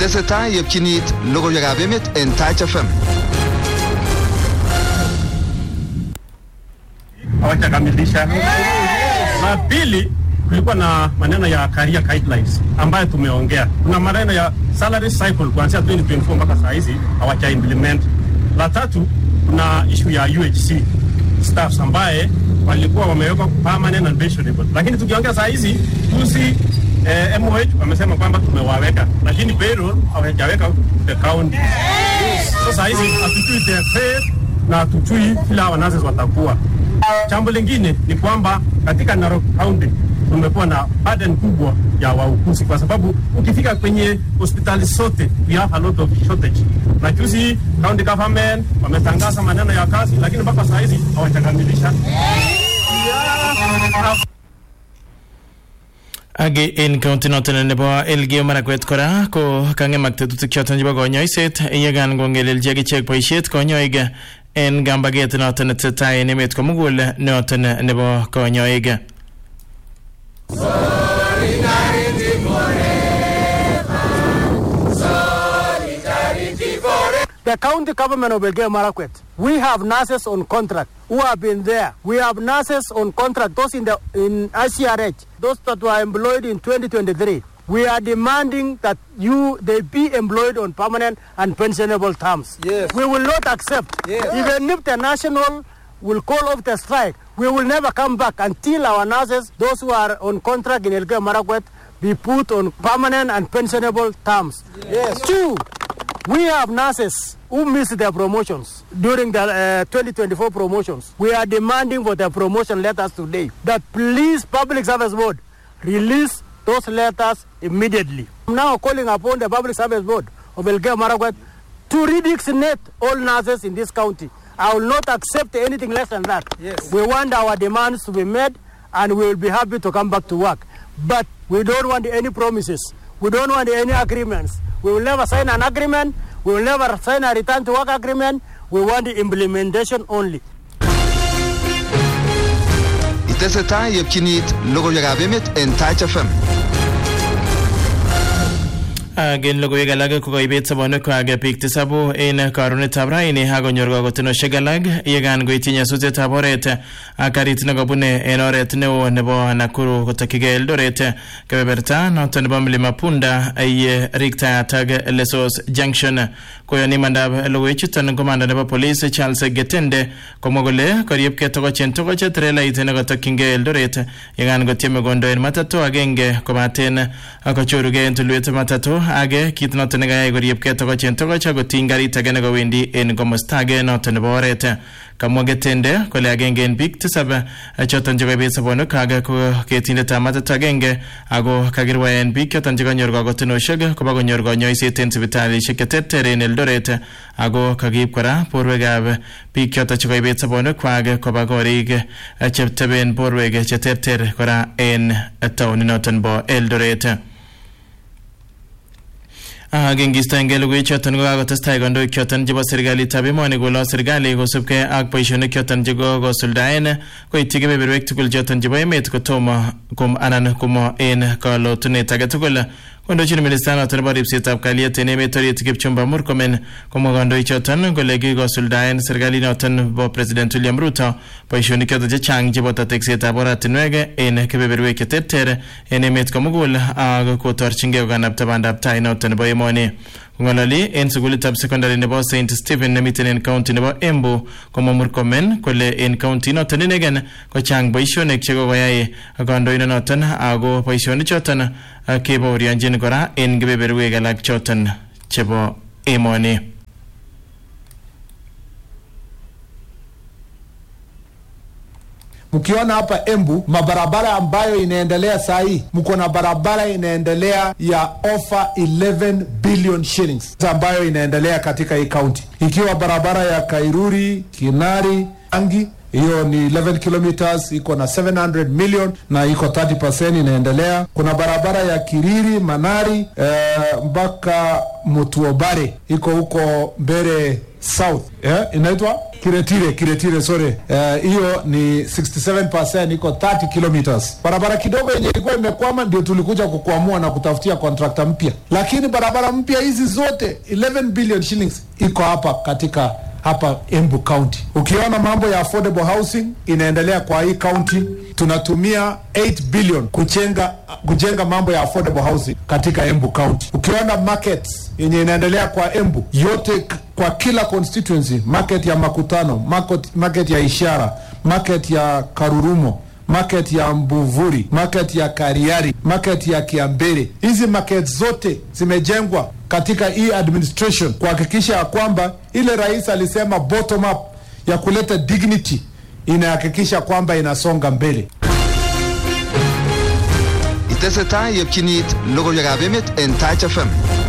Itesetai yepchinit logoiwekab emet en Taach FM. hawajakamilisha. La pili, kulikuwa na maneno ya career guidelines ambayo tumeongea. Kuna maneno ya salary cycle kuanzia 2024 mpaka saa hizi hawaja implement. La tatu, kuna issue ya UHC staffs ambaye walikuwa wamewekwa permanent and pensionable, lakini tukiongea saa hizi juzi eh, MOH wamesema kwamba tumewaweka, lakini payroll hawajaweka the county. So saa hizi hatujui their pay na hatujui vile hawa nurses watakuwa. Jambo lingine ni kwamba katika Narok County tumekuwa na burden kubwa ya wauguzi, kwa sababu ukifika kwenye hospitali zote we have a lot of shortage. Na juzi county government wametangaza maneno ya kazi, lakini mpaka saa hizi hawajakamilisha. age en county noton nebo Elgeyo Marakwet kora ko kang'emak tetutik choton chebo konyoiset yekan kongelelchi akichek boisiet konyoik en kambaget noton netesetai en emet komugul noton nebo konyoik The county government of Elgeyo Marakwet, we have nurses on contract who have been there. We have nurses on contract, those in the in ICRH, those that were employed in 2023. We are demanding that you they be employed on permanent and pensionable terms. Yes. We will not accept. Yes. Even if the national will call off the strike, we will never come back until our nurses, those who are on contract in Elgeyo Marakwet, be put on permanent and pensionable terms. Yes. Two, we have nurses who missed their promotions during the uh, 2024 promotions. We are demanding for their promotion letters today. That please, Public Service Board, release those letters immediately. I'm now calling upon the Public Service Board of Elgeyo Marakwet to redesignate all nurses in this county. I will not accept anything less than that. Yes. We want our demands to be met and we will be happy to come back to work. But we don't want any promises. We don't want any agreements. We will never sign an agreement. We will never sign a return to work agreement. We want the implementation only. Itesetai yepchinit logoiwekab emet en Taach FM. ak en logoiwek alak ko koibet sobonuekwak biik tisabu en karunetab raini akonyor kakotenoshek alak yekan koityi nyasutietab oret ak karit nekobune en oret neo nebo Nakuru kotokyigei Eldoret kebeberta noton nebo Mlima Punda ye riktayat ak Lesos Junction koyoni imandab logoichuton komanda nebo police Charles Getende komwa kole koriepkei tokoch en tokoch trelait nekotokyingei Eldoret yekan kotieme kondoen matatu agenge kobaten kochorugei en tulwet matatu age kit noton nekayai koriepkei tokoch en tokoch akotiny karit age nekowendi en komosta age noton nebo oret kamwa Getende kole agenge en biik tisab choton chekoibet sobonwekak ko ketindetab matatu agenge ako kakirwaen biik choton chekanyor kakotenoshek koba konyor konyoiset en sipitalishek cheterter en Eldoret ako kakiib kora borwekab biik choton chekoibet sobonwekwak koba korik cheteben borwek cheterter kora en taoninoton bo Eldoret ak ingistoengei logoiwek choton ko kakotestai kandoik choton chebo serikalitab emoni kolo serikali kosubkei ak boisionik choton chekokosuldaen koityi kebeberwek tugul choton chebo emet kotomo kom anan komo en kalotunet age tugul kondochin minista noton nebo ripsetab kalyet en emet orit Kipchumba Murkomen komwa kandoik choton kole kikosuldaen serikalit noton bo president William Ruto boisionik choton chechang cheboto teksetab oratinwek en kebeberwek cheterter en emet komugul ak kotorchingei kokanapta bandab tai noton nebo emoni kong'ololi en sukulitab secondary nebo St Stephen nemiten en county nebo Embu komwa Murkomen kole en county noton inegen kochang boisionik chekokoyai kandoindonoton ako boisionik choton kebaorionjin kora en kebeberwek alak choton chebo emoni Mkiona hapa Embu mabarabara ambayo inaendelea saa hii, mko na barabara inaendelea ya offer 11 billion shillings ambayo inaendelea katika hii kaunti, ikiwa barabara ya Kairuri, Kinari, Angi hiyo ni 11 kilometers iko na 700 million na iko 30% inaendelea. Kuna barabara ya Kiriri Manari eh, mpaka Mutuobare iko huko mbele south eh, inaitwa kiretire kiretire sorry Eh, hiyo ni 67 iko 30 kilometers barabara kidogo yenye ilikuwa imekwama ndio tulikuja kukwamua na kutafutia kontrakta mpya lakini barabara mpya hizi zote 11 billion shillings iko hapa katika hapa Embu County. Ukiona mambo ya affordable housing inaendelea kwa hii county, tunatumia 8 billion kujenga kujenga mambo ya affordable housing katika Embu County. Ukiona markets yenye inaendelea kwa Embu yote k- kwa kila constituency, market ya Makutano, market, market ya Ishara, market ya Karurumo market ya Mbuvuri, market ya Kariari, market ya Kiambere. Hizi market zote zimejengwa katika hii administration kuhakikisha ya kwamba ile rais alisema bottom up ya kuleta dignity inahakikisha kwamba inasonga mbele. Itesetai yepchinit logoiwekab emet en Touch FM.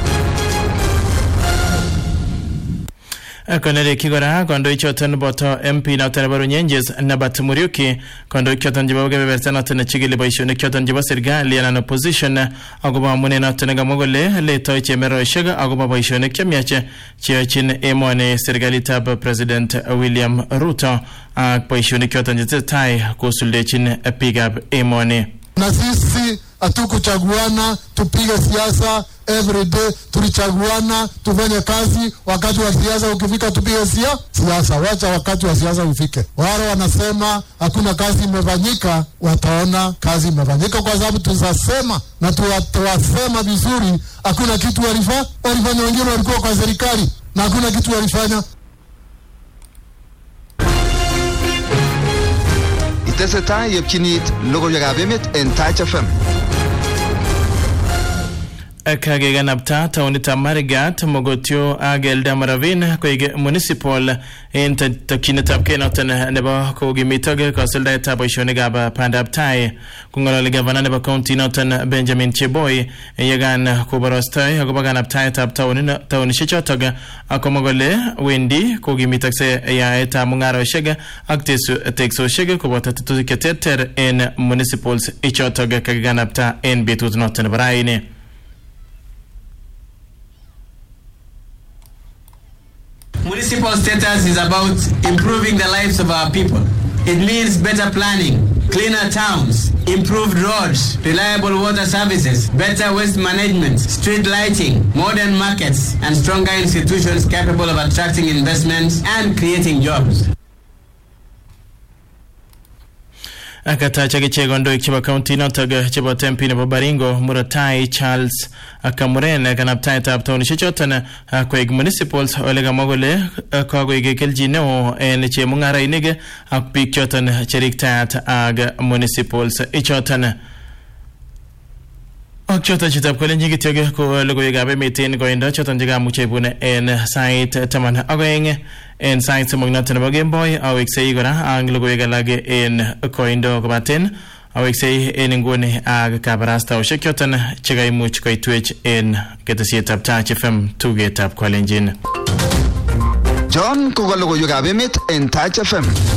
konereki kora kandoik choton boto MP noton nebo Runyenjes Nabat Muriuki kandoik choton chebo kebeberta noton nechigili boisionik choton chebo serikali anan opposition akobo amunet noton nekamwa kole letoi chemeroshek akobo boisionik chemiach cheyochin emoni serikalitab President William Ruto ak boisionik choton chetesetai kosuldechin biikab emoni na sisi hatukuchaguana tupige siasa every day, tulichaguana tufanye kazi. Wakati wa siasa ukifika, tupige sia siasa. Wacha wakati wa siasa ufike. Wale wanasema hakuna kazi imefanyika, wataona kazi imefanyika, kwa sababu tutasema na tuwa- tuwasema vizuri. Hakuna kitu walifa, walifanya. Wengine walikuwa kwa serikali na hakuna kitu walifanya. Itesetai yepchinit logoiwekab emet en Touch FM. kakekanapta taonitab marigat mogotio ak eldamoravin koik municipal en tokyinetabkei noton nebo kokimitok kasuldaetab boisionikab bandab tai kong'ololi gavana nebo county noton benjamin cheboy yekan koborostoi akobo kanaptaetab taonin- taonishek chotok akomwa kole wendi kokimitokse yaetab mung'aroshek ak tesu- teksosiek koboto tetutik cheterter en municipals ichotok kakikanapta en betut noton nebo raini Municipal status is about improving the lives of our people. It means better planning, cleaner towns, improved roads, reliable water services, better waste management, street lighting, modern markets, and stronger institutions capable of attracting investments and creating jobs. akatach akichek kandoik chebo kaunti notok chebo tempi nebo baringo muratai charles kamuren kanaptaetab taonishek choton koek municipals ole kamwa kole kakoik kelchin neo en chemung'arainik ak biik choton cheriktayat ak municipals ichoton ak choton chitab kolenjin kityok ko logoiwekab emet en koindo choton chekamuche ibun en sait taman ak oeng en sait somok noton nebo kemboi aweksei kora ak logoiwek alak en koindo kobaten aweksei en inguni ak kabarastaoshek choton chekaimuch koitwech en ketesietab Touch FM tugetab kolenjin John koka logoiwekab emet en Touch FM.